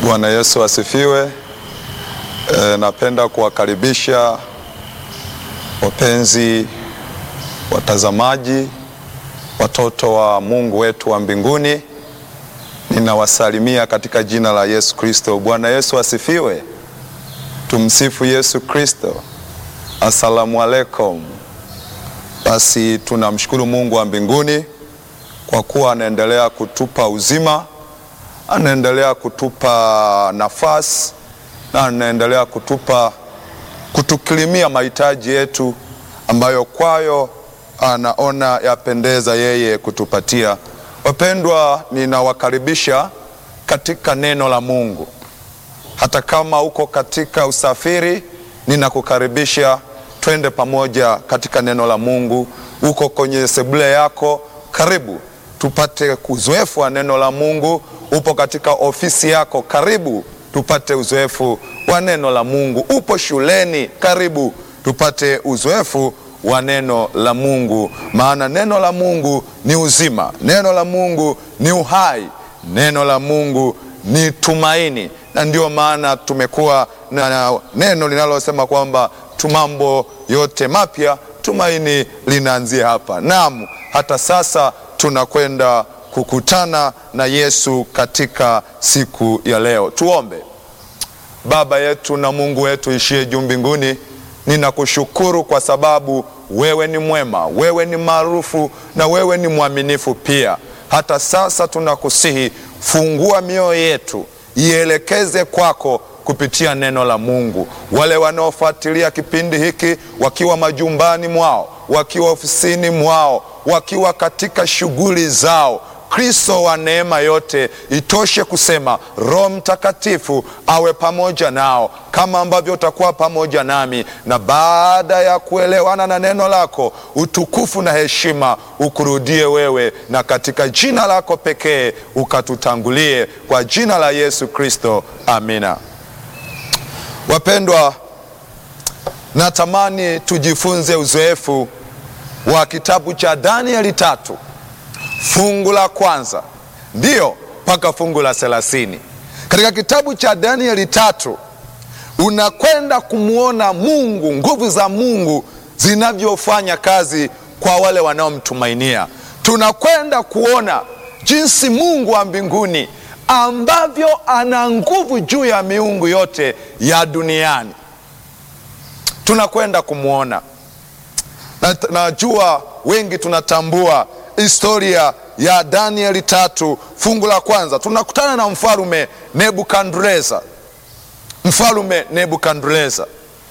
Bwana Yesu asifiwe. E, napenda kuwakaribisha wapenzi watazamaji, watoto wa Mungu wetu wa mbinguni. Ninawasalimia katika jina la Yesu Kristo. Bwana Yesu asifiwe. Tumsifu Yesu Kristo. Asalamu alaikum. Basi tunamshukuru Mungu wa mbinguni kwa kuwa anaendelea kutupa uzima, anaendelea kutupa nafasi na anaendelea kutupa kutukirimia mahitaji yetu ambayo kwayo anaona yapendeza yeye kutupatia. Wapendwa, ninawakaribisha katika neno la Mungu. Hata kama uko katika usafiri, ninakukaribisha twende pamoja katika neno la Mungu. Uko kwenye sebule yako, karibu tupate uzoefu wa neno la Mungu. Upo katika ofisi yako, karibu tupate uzoefu wa neno la Mungu. Upo shuleni, karibu tupate uzoefu wa neno la Mungu, maana neno la Mungu ni uzima, neno la Mungu ni uhai, neno la Mungu ni tumaini, na ndio maana tumekuwa na neno linalosema kwamba mambo yote mapya, tumaini linaanzia hapa. Naam, hata sasa tunakwenda kukutana na Yesu katika siku ya leo. Tuombe. Baba yetu na Mungu wetu ishie juu mbinguni, ninakushukuru kwa sababu wewe ni mwema, wewe ni maarufu na wewe ni mwaminifu pia. Hata sasa tunakusihi, fungua mioyo yetu ielekeze kwako kupitia neno la Mungu. Wale wanaofuatilia kipindi hiki wakiwa majumbani mwao, wakiwa ofisini mwao, wakiwa katika shughuli zao Kristo wa neema yote itoshe kusema Roho Mtakatifu awe pamoja nao kama ambavyo utakuwa pamoja nami, na baada ya kuelewana na neno lako, utukufu na heshima ukurudie wewe, na katika jina lako pekee ukatutangulie, kwa jina la Yesu Kristo, amina. Wapendwa, natamani tujifunze uzoefu wa kitabu cha Danieli tatu fungu la kwanza ndiyo mpaka fungu la thelathini. Katika kitabu cha Danieli tatu unakwenda kumwona Mungu, nguvu za Mungu zinavyofanya kazi kwa wale wanaomtumainia. Tunakwenda kuona jinsi Mungu wa mbinguni ambavyo ana nguvu juu ya miungu yote ya duniani. Tunakwenda kumwona na, najua wengi tunatambua historia ya Danieli tatu fungu la kwanza. Tunakutana na mfalume Nebukadreza, mfalume Nebukadreza,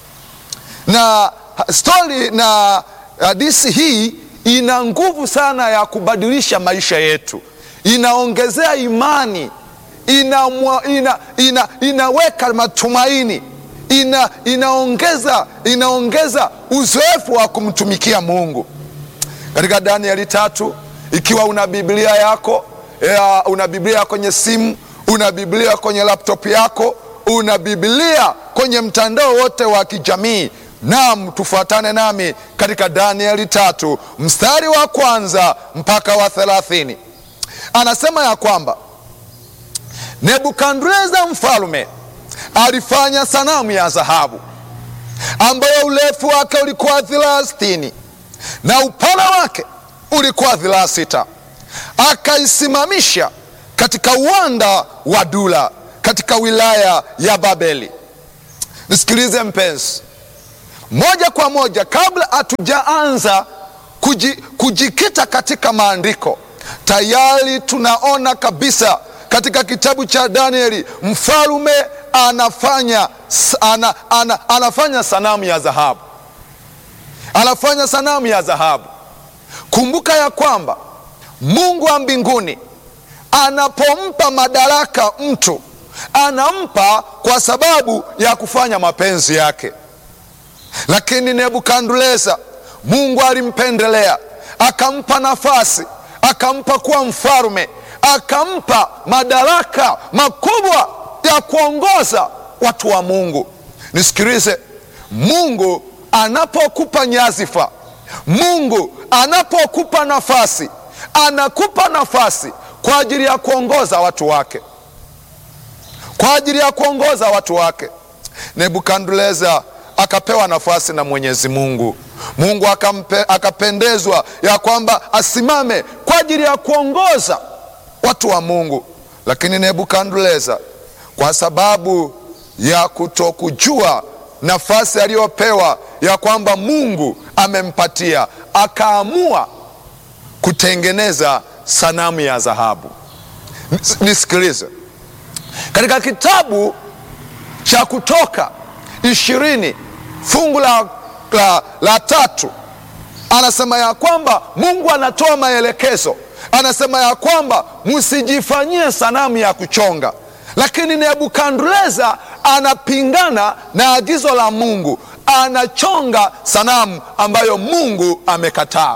na stori na hadisi hii ina nguvu sana ya kubadilisha maisha yetu, inaongezea imani, ina, ina, ina, inaweka matumaini, ina, inaongeza, inaongeza uzoefu wa kumtumikia Mungu katika Danieli tatu. Ikiwa una Biblia yako ya, una Biblia kwenye simu, una Biblia kwenye laptop yako, una Biblia kwenye mtandao wote wa kijamii, naam, tufuatane nami katika Danieli tatu mstari wa kwanza mpaka wa thelathini. Anasema ya kwamba Nebukadreza mfalume alifanya sanamu ya dhahabu ambayo urefu wake ulikuwa dhiraa sitini na upana wake ulikuwa dhiraa sita. Akaisimamisha katika uwanda wa Dura katika wilaya ya Babeli. Nisikilize mpenzi, moja kwa moja, kabla hatujaanza kuji, kujikita katika maandiko, tayari tunaona kabisa katika kitabu cha Danieli mfalume anafanya, ana, ana, anafanya sanamu ya dhahabu anafanya sanamu ya dhahabu. Kumbuka ya kwamba Mungu wa mbinguni anapompa madaraka mtu anampa kwa sababu ya kufanya mapenzi yake, lakini Nebukadreza Mungu alimpendelea akampa nafasi, akampa kuwa mfalme, akampa madaraka makubwa ya kuongoza watu wa Mungu. Nisikilize, Mungu anapokupa nyadhifa, Mungu anapokupa nafasi, anakupa nafasi kwa ajili ya kuongoza watu wake. kwa ajili ya kuongoza watu wake. Nebukadneza akapewa nafasi na Mwenyezi Mungu. Mungu akampe, akapendezwa ya kwamba asimame kwa ajili ya kuongoza watu wa Mungu, lakini Nebukadneza kwa sababu ya kutokujua nafasi aliyopewa ya kwamba Mungu amempatia, akaamua kutengeneza sanamu ya dhahabu. Nisikilize, katika kitabu cha Kutoka ishirini fungu la, la, la tatu anasema ya kwamba Mungu anatoa maelekezo, anasema ya kwamba msijifanyie sanamu ya kuchonga, lakini Nebukadneza anapingana na agizo la Mungu, anachonga sanamu ambayo Mungu amekataa.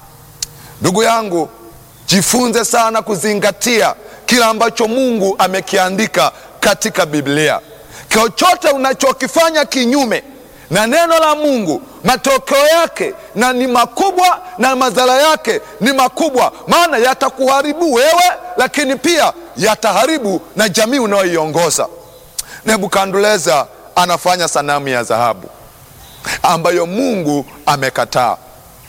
Ndugu yangu, jifunze sana kuzingatia kile ambacho Mungu amekiandika katika Biblia. Chochote unachokifanya kinyume na neno la Mungu, matokeo yake na ni makubwa na madhara yake ni makubwa, maana yatakuharibu wewe, lakini pia yataharibu na jamii unayoiongoza. Nebukadneza anafanya sanamu ya dhahabu ambayo Mungu amekataa.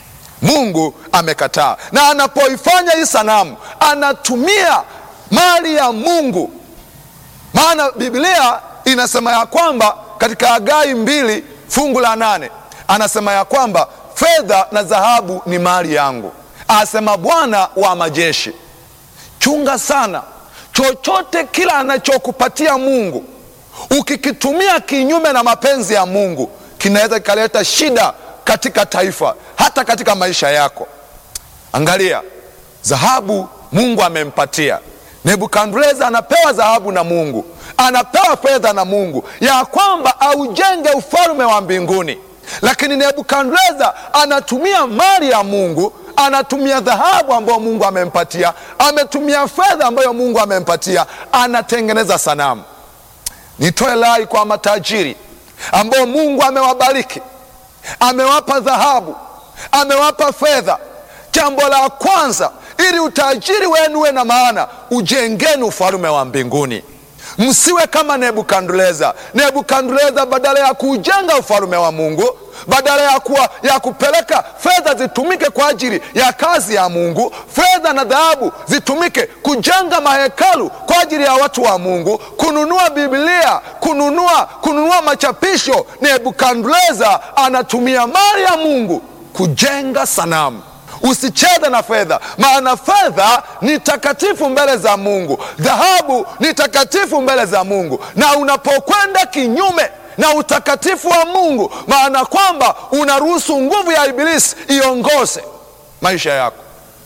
Mungu amekataa, na anapoifanya hii sanamu anatumia mali ya Mungu, maana Biblia inasema ya kwamba katika Hagai mbili fungu la nane anasema ya kwamba fedha na dhahabu ni mali yangu, asema Bwana wa majeshi. Chunga sana chochote kila anachokupatia Mungu, ukikitumia kinyume na mapenzi ya Mungu kinaweza kikaleta shida katika taifa, hata katika maisha yako. Angalia, dhahabu Mungu amempatia Nebukadneza, anapewa dhahabu na Mungu, anapewa fedha na Mungu ya kwamba aujenge ufalme wa mbinguni, lakini Nebukadneza anatumia mali ya Mungu, anatumia dhahabu ambayo Mungu amempatia, ametumia fedha ambayo Mungu amempatia, anatengeneza sanamu. Nitoe rai kwa matajiri ambao Mungu amewabariki, amewapa dhahabu, amewapa fedha. Jambo la kwanza, ili utajiri wenu uwe na maana, ujengeni ufalme wa mbinguni. Msiwe kama Nebukadneza. Nebukadneza badala ya kuujenga ufalme wa Mungu, badala ya, kuwa, ya kupeleka fedha zitumike kwa ajili ya kazi ya Mungu, fedha na dhahabu zitumike kujenga mahekalu kwa ajili ya watu wa Mungu, kununua Biblia, kununua, kununua machapisho. Nebukadneza anatumia mali ya Mungu kujenga sanamu. Usicheze na fedha, maana fedha ni takatifu mbele za Mungu, dhahabu ni takatifu mbele za Mungu. Na unapokwenda kinyume na utakatifu wa Mungu, maana kwamba unaruhusu nguvu ya Ibilisi iongoze maisha yako.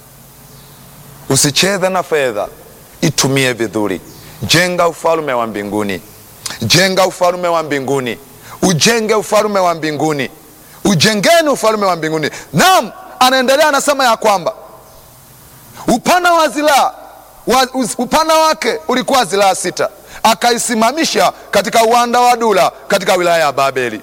Usicheze na fedha, itumie vizuri. Jenga ufalme wa mbinguni, jenga ufalme wa mbinguni, ujenge ufalme wa mbinguni, ujengeni ufalme wa mbinguni. Naam, anaendelea anasema ya kwamba upana wa zilaa wa, upana wake ulikuwa zilaa sita, akaisimamisha katika uwanda wa Dura katika wilaya ya Babeli.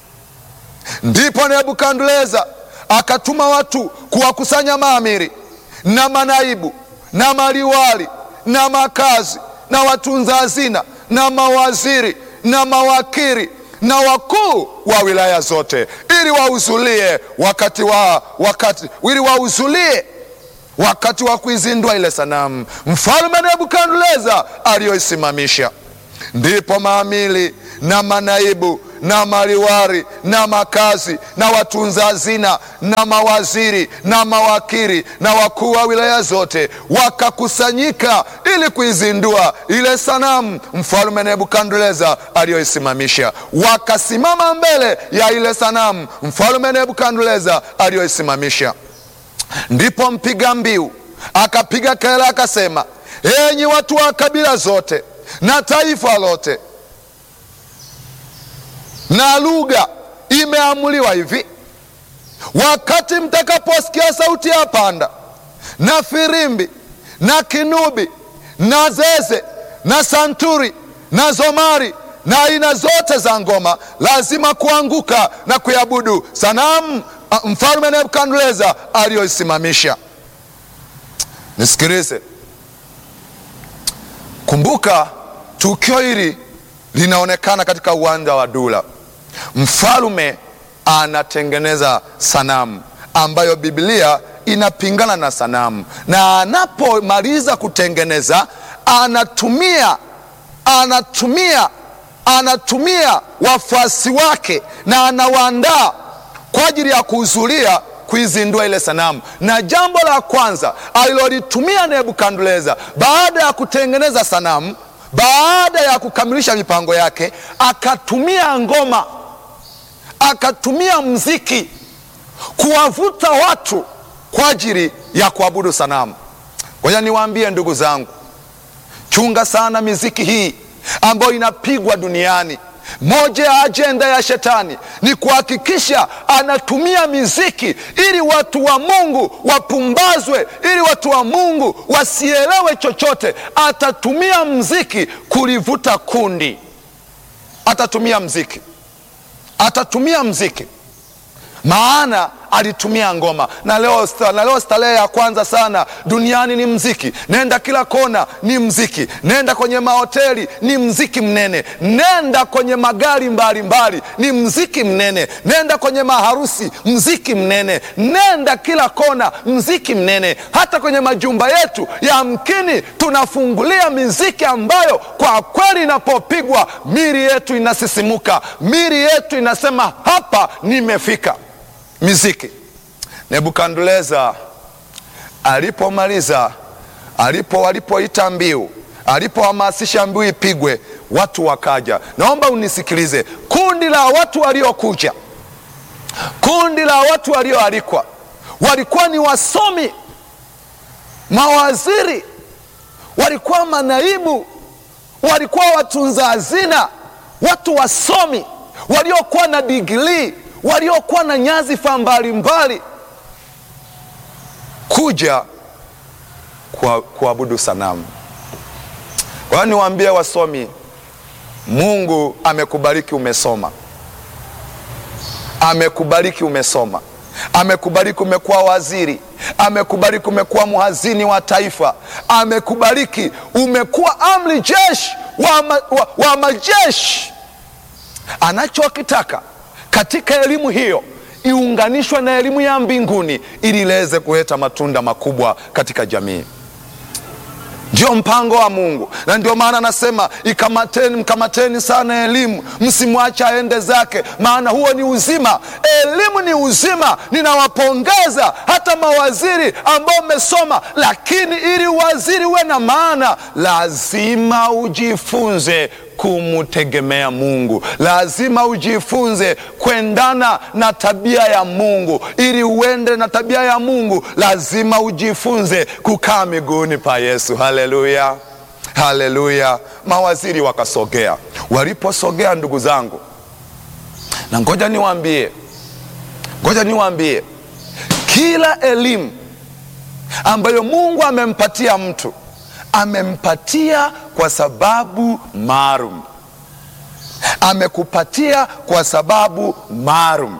Ndipo Nebukadneza akatuma watu kuwakusanya maamiri na manaibu na maliwali na makazi na watunza hazina na mawaziri na mawakili na wakuu wa wilaya zote ili wahudhurie wakati wa wakati ili wahudhurie wakati wa kuizindua ile sanamu mfalme Nebukadneza aliyoisimamisha. Ndipo maamili na manaibu na maliwari na makazi na watunza hazina na mawaziri na mawakili na wakuu wa wilaya zote wakakusanyika ili kuizindua ile sanamu mfalme Nebukadneza aliyoisimamisha. Wakasimama mbele ya ile sanamu mfalme Nebukadneza aliyoisimamisha. Ndipo mpiga mbiu akapiga kelele akasema, enyi watu wa kabila zote na taifa lote na lugha, imeamuliwa hivi: wakati mtakaposikia sauti ya panda na firimbi na kinubi na zeze na santuri na zomari na aina zote za ngoma, lazima kuanguka na kuabudu sanamu mfalme Nebukadneza aliyoisimamisha. Nisikilize, kumbuka tukio hili linaonekana katika uwanja wa Dura. Mfalme anatengeneza sanamu ambayo Biblia inapingana na sanamu, na anapomaliza kutengeneza anatumia anatumia anatumia wafuasi wake na anawaandaa kwa ajili ya kuhudhuria kuizindua ile sanamu. Na jambo la kwanza alilolitumia Nebukadneza baada ya kutengeneza sanamu, baada ya kukamilisha mipango yake, akatumia ngoma, akatumia mziki kuwavuta watu kwa ajili ya kuabudu sanamu. Ngoja niwaambie ndugu zangu, chunga sana miziki hii ambayo inapigwa duniani. Moja ya ajenda ya shetani ni kuhakikisha anatumia miziki ili watu wa Mungu wapumbazwe, ili watu wa Mungu wasielewe chochote. Atatumia mziki kulivuta kundi, atatumia mziki, atatumia mziki maana alitumia ngoma na leo, na leo starehe ya kwanza sana duniani ni mziki. Nenda kila kona ni mziki, nenda kwenye mahoteli ni mziki mnene, nenda kwenye magari mbalimbali ni mziki mnene, nenda kwenye maharusi mziki mnene, nenda kila kona mziki mnene. Hata kwenye majumba yetu yamkini tunafungulia miziki ambayo kwa kweli inapopigwa miri yetu inasisimuka, miri yetu inasema hapa nimefika. Miziki. Nebukadneza alipomaliza, alipo walipoita mbiu, alipohamasisha mbiu ipigwe, watu wakaja. Naomba unisikilize, kundi la watu waliokuja, kundi la watu walioalikwa walikuwa ni wasomi, mawaziri, walikuwa manaibu, walikuwa watunza hazina, watu wasomi waliokuwa na digrii waliokuwa na nyadhifa mbalimbali kuja kuabudu sanamu. Kwa hiyo niwaambie wasomi, Mungu amekubariki, umesoma, amekubariki, umesoma, amekubariki, umekuwa waziri, amekubariki, umekuwa mhazini wa taifa, amekubariki, umekuwa amri jeshi wa, ma, wa, wa majeshi. Anachokitaka katika elimu hiyo iunganishwe na elimu ya mbinguni ili iweze kuleta matunda makubwa katika jamii. Ndio mpango wa Mungu, na ndio maana anasema ikamateni, mkamateni sana elimu, msimwache aende zake, maana huo ni uzima. Elimu ni uzima. Ninawapongeza hata mawaziri ambao mmesoma, lakini ili waziri uwe na maana, lazima ujifunze kumtegemea Mungu. Lazima ujifunze kuendana na tabia ya Mungu. Ili uende na tabia ya Mungu, lazima ujifunze kukaa miguuni pa Yesu. Haleluya, haleluya! Mawaziri wakasogea. Waliposogea, ndugu zangu, na ngoja niwaambie, ngoja niwaambie, kila elimu ambayo Mungu amempatia mtu amempatia kwa sababu maalum, amekupatia kwa sababu maalum,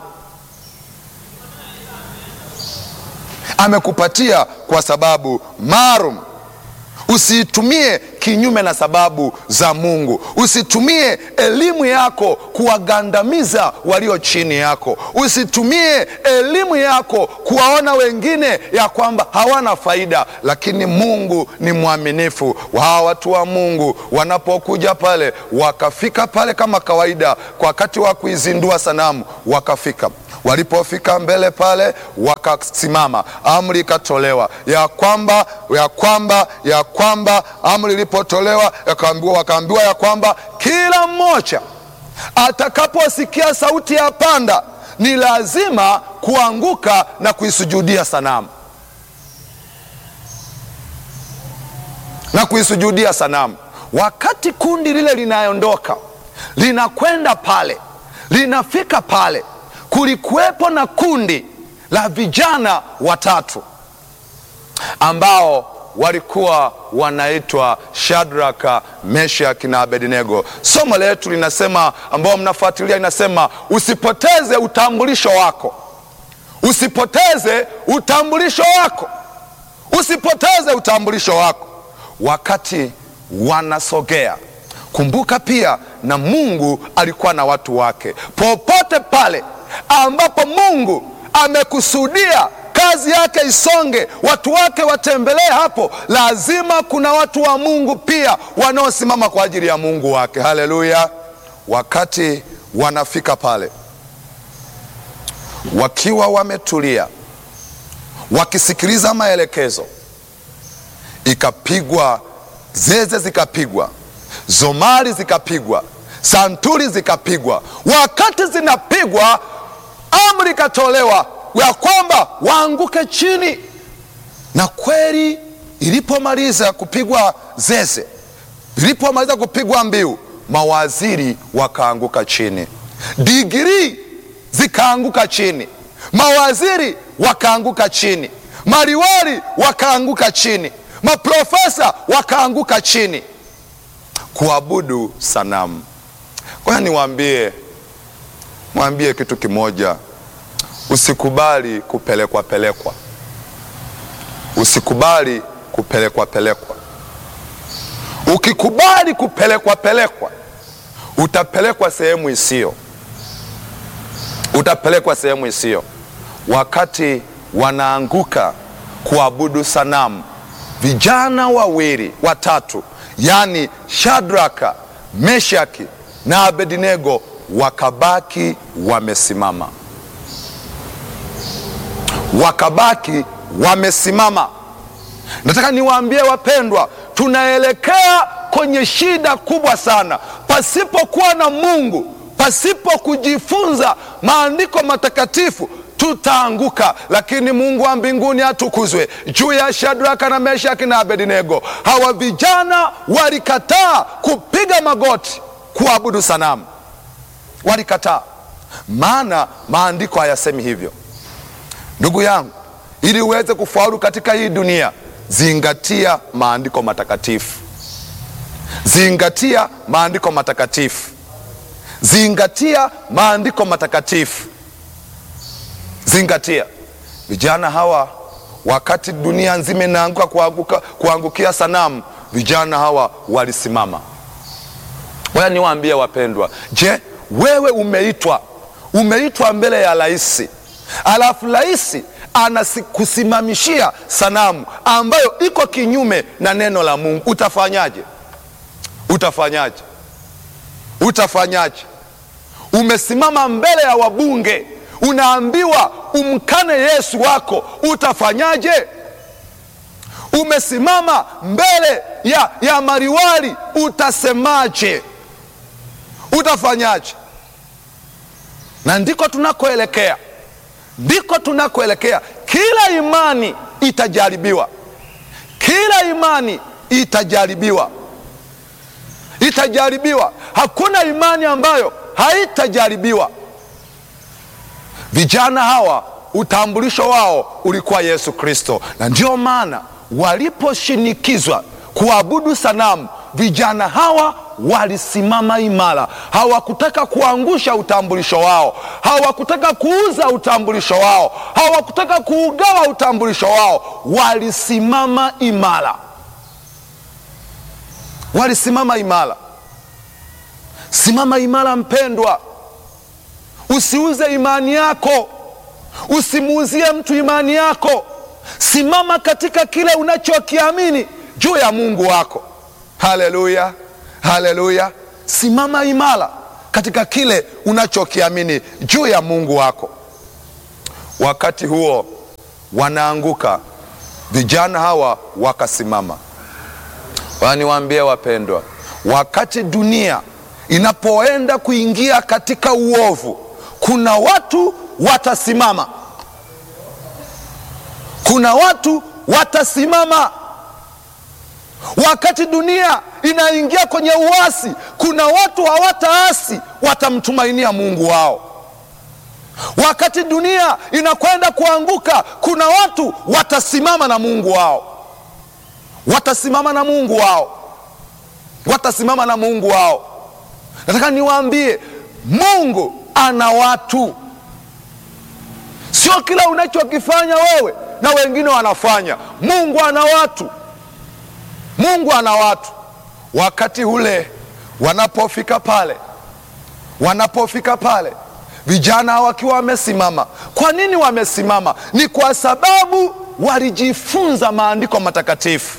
amekupatia kwa sababu maalum. Usiitumie kinyume na sababu za Mungu. Usitumie elimu yako kuwagandamiza walio chini yako. Usitumie elimu yako kuwaona wengine ya kwamba hawana faida, lakini Mungu ni mwaminifu. Hawa watu wa Mungu wanapokuja pale, wakafika pale kama kawaida, kwa wakati wa kuizindua sanamu, wakafika Walipofika mbele pale wakasimama, amri ikatolewa ya kwamba ya kwamba ya kwamba amri ilipotolewa wakaambiwa ya kwamba kila mmoja atakaposikia sauti ya panda ni lazima kuanguka na kuisujudia sanamu na kuisujudia sanamu. Wakati kundi lile linaondoka linakwenda pale, linafika pale kulikuwepo na kundi la vijana watatu ambao walikuwa wanaitwa Shadraka, Meshaki na Abednego. Somo letu linasema, ambao mnafuatilia, inasema usipoteze utambulisho wako, usipoteze utambulisho wako, usipoteze utambulisho wako. Wakati wanasogea Kumbuka pia na Mungu alikuwa na watu wake. Popote pale ambapo Mungu amekusudia kazi yake isonge, watu wake watembelee hapo, lazima kuna watu wa Mungu pia wanaosimama kwa ajili ya Mungu wake. Haleluya! Wakati wanafika pale wakiwa wametulia, wakisikiliza maelekezo, ikapigwa zeze, zikapigwa zomari, zikapigwa santuri, zikapigwa. Wakati zinapigwa, amri ikatolewa ya kwamba waanguke chini, na kweli ilipomaliza kupigwa zeze, ilipomaliza kupigwa mbiu, mawaziri wakaanguka chini, digrii zikaanguka chini, mawaziri wakaanguka chini, maliwali wakaanguka chini, maprofesa wakaanguka chini kuabudu sanamu. Kwa hiyo niwaambie, mwambie kitu kimoja, usikubali kupelekwa pelekwa, usikubali kupelekwa pelekwa. Ukikubali kupelekwa pelekwa, utapelekwa sehemu isiyo utapelekwa sehemu isiyo. Wakati wanaanguka kuabudu sanamu, vijana wawili watatu, yaani Shadraka, Meshaki na Abednego wakabaki wamesimama, wakabaki wamesimama. Nataka niwaambie wapendwa, tunaelekea kwenye shida kubwa sana. Pasipokuwa na Mungu pasipo kujifunza maandiko matakatifu tutaanguka, lakini Mungu wa mbinguni atukuzwe juu ya Shadraka na Meshaki na Abednego. Hawa vijana walikataa kupiga magoti kuabudu sanamu, walikataa, maana maandiko hayasemi hivyo. Ndugu yangu, ili uweze kufaulu katika hii dunia, zingatia maandiko matakatifu, zingatia maandiko matakatifu zingatia maandiko matakatifu, zingatia. Vijana hawa wakati dunia nzima inaanguka kuanguka, kuangukia sanamu, vijana hawa walisimama. Waya niwaambie wapendwa, je, wewe umeitwa umeitwa mbele ya rais, alafu rais anakusimamishia sanamu ambayo iko kinyume na neno la Mungu, utafanyaje? Utafanyaje? Utafanyaje? Umesimama mbele ya wabunge, unaambiwa umkane Yesu wako, utafanyaje? Umesimama mbele ya, ya mariwali, utasemaje? Utafanyaje? Na ndiko tunakoelekea, ndiko tunakoelekea. Kila imani itajaribiwa, kila imani itajaribiwa itajaribiwa. Hakuna imani ambayo haitajaribiwa. Vijana hawa utambulisho wao ulikuwa Yesu Kristo, na ndio maana waliposhinikizwa kuabudu sanamu, vijana hawa walisimama imara. Hawakutaka kuangusha utambulisho wao, hawakutaka kuuza utambulisho wao, hawakutaka kuugawa utambulisho wao. Walisimama imara walisimama imara. Simama imara mpendwa, usiuze imani yako, usimuuzie mtu imani yako. Simama katika kile unachokiamini juu ya Mungu wako. Haleluya, haleluya! Simama imara katika kile unachokiamini juu ya Mungu wako. Wakati huo wanaanguka, vijana hawa wakasimama. Waniwaambie wapendwa, wakati dunia inapoenda kuingia katika uovu, kuna watu watasimama, kuna watu watasimama. Wakati dunia inaingia kwenye uasi, kuna watu hawataasi, watamtumainia Mungu wao. Wakati dunia inakwenda kuanguka, kuna watu watasimama na Mungu wao watasimama na Mungu wao, watasimama na Mungu wao. Nataka niwaambie, Mungu ana watu. Sio kila unachokifanya wewe na wengine wanafanya. Mungu ana watu, Mungu ana watu. Wakati ule wanapofika pale, wanapofika pale vijana wakiwa wamesimama. Kwa nini wamesimama? Ni kwa sababu walijifunza maandiko matakatifu.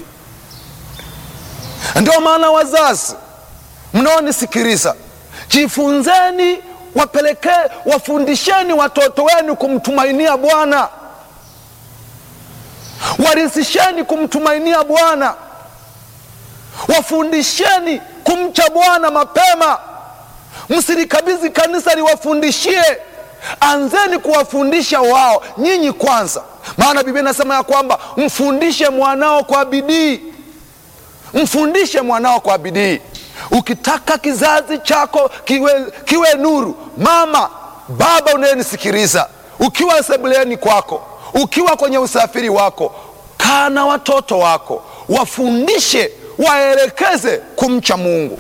Ndio maana wazazi mnaonisikiliza, jifunzeni, wapelekee, wafundisheni watoto wenu kumtumainia Bwana, warisisheni kumtumainia Bwana, wafundisheni kumcha Bwana mapema. Msilikabidhi kanisa liwafundishie, anzeni kuwafundisha wao nyinyi kwanza, maana Biblia inasema ya kwamba mfundishe mwanao kwa bidii, mfundishe mwanao kwa bidii. Ukitaka kizazi chako kiwe, kiwe nuru, mama baba unayenisikiliza, ukiwa sebuleni kwako, ukiwa kwenye usafiri wako, kaa na watoto wako, wafundishe, waelekeze kumcha Mungu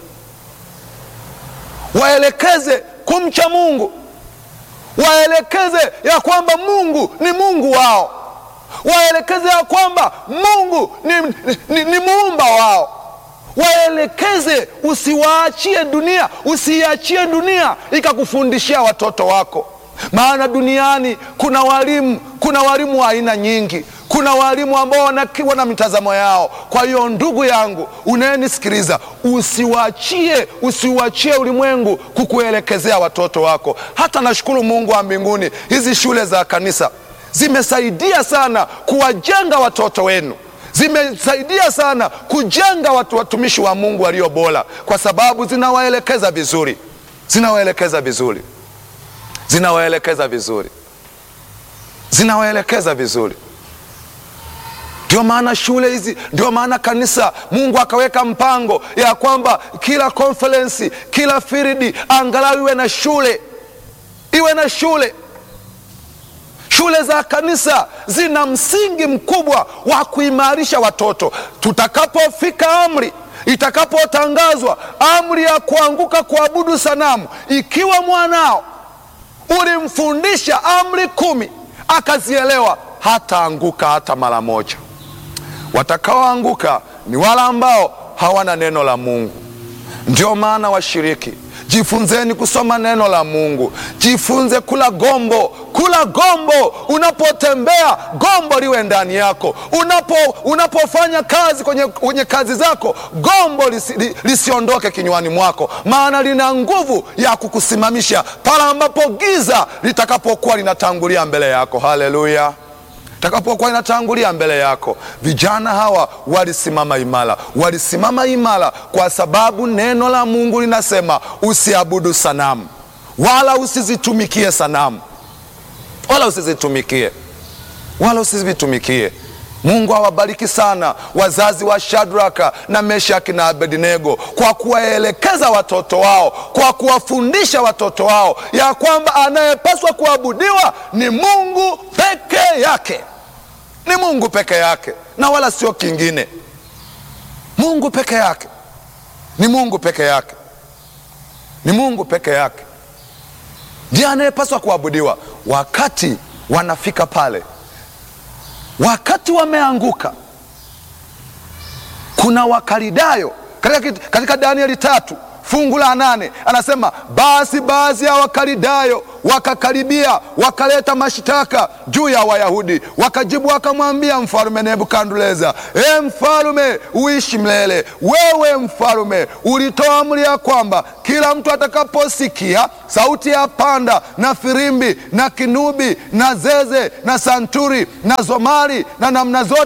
waelekeze kumcha Mungu, waelekeze ya kwamba Mungu ni Mungu wao, waelekeze ya kwamba Mungu ni, ni, ni muumba wao, waelekeze. Usiwaachie dunia, usiiachie dunia ikakufundishia watoto wako, maana duniani kuna walimu, kuna walimu wa aina nyingi kuna walimu ambao wanakiwa na mitazamo yao. Kwa hiyo ndugu yangu unayenisikiliza, usiwachie usiwachie ulimwengu kukuelekezea watoto wako. Hata nashukuru Mungu wa mbinguni, hizi shule za kanisa zimesaidia sana kuwajenga watoto wenu, zimesaidia sana kujenga watu watumishi wa Mungu walio bora, kwa sababu zinawaelekeza vizuri, zinawaelekeza vizuri, zinawaelekeza vizuri, zinawaelekeza vizuri. Ndio maana shule hizi, ndio maana kanisa, Mungu akaweka mpango ya kwamba kila konferensi, kila firidi angalau iwe na shule, iwe na shule. Shule za kanisa zina msingi mkubwa wa kuimarisha watoto. Tutakapofika amri, itakapotangazwa amri ya kuanguka kuabudu sanamu, ikiwa mwanao ulimfundisha amri kumi akazielewa, hataanguka hata mara moja. Watakaoanguka ni wale ambao hawana neno la Mungu. Ndio maana washiriki, jifunzeni kusoma neno la Mungu, jifunze kula gombo, kula gombo. Unapotembea gombo liwe ndani yako, unapo unapofanya kazi kwenye, kwenye kazi zako gombo lisi, li, lisiondoke kinywani mwako, maana lina nguvu ya kukusimamisha pale ambapo giza litakapokuwa linatangulia mbele yako. Haleluya! takapokuwa inatangulia mbele yako. Vijana hawa walisimama imara, walisimama imara kwa sababu neno la Mungu linasema usiabudu sanamu wala usizitumikie sanamu, wala usizitumikie, wala usizitumikie. Mungu awabariki sana wazazi wa Shadraka na Meshaki na Abednego kwa kuwaelekeza watoto wao, kwa kuwafundisha watoto wao ya kwamba anayepaswa kuabudiwa ni Mungu peke yake, ni Mungu peke yake na wala sio kingine. Mungu peke yake, ni Mungu peke yake, ni Mungu peke yake ndiye anayepaswa kuabudiwa. Wakati wanafika pale wakati wameanguka, kuna Wakalidayo katika, katika Danieli tatu fungu la nane anasema, basi baadhi ya Wakalidayo wakakaribia wakaleta mashtaka juu ya Wayahudi, wakajibu wakamwambia mfalume Nebukadneza, e mfalume uishi milele. Wewe mfalume ulitoa amri ya kwamba kila mtu atakaposikia sauti ya panda na firimbi na kinubi na zeze na santuri na zomari na namna zote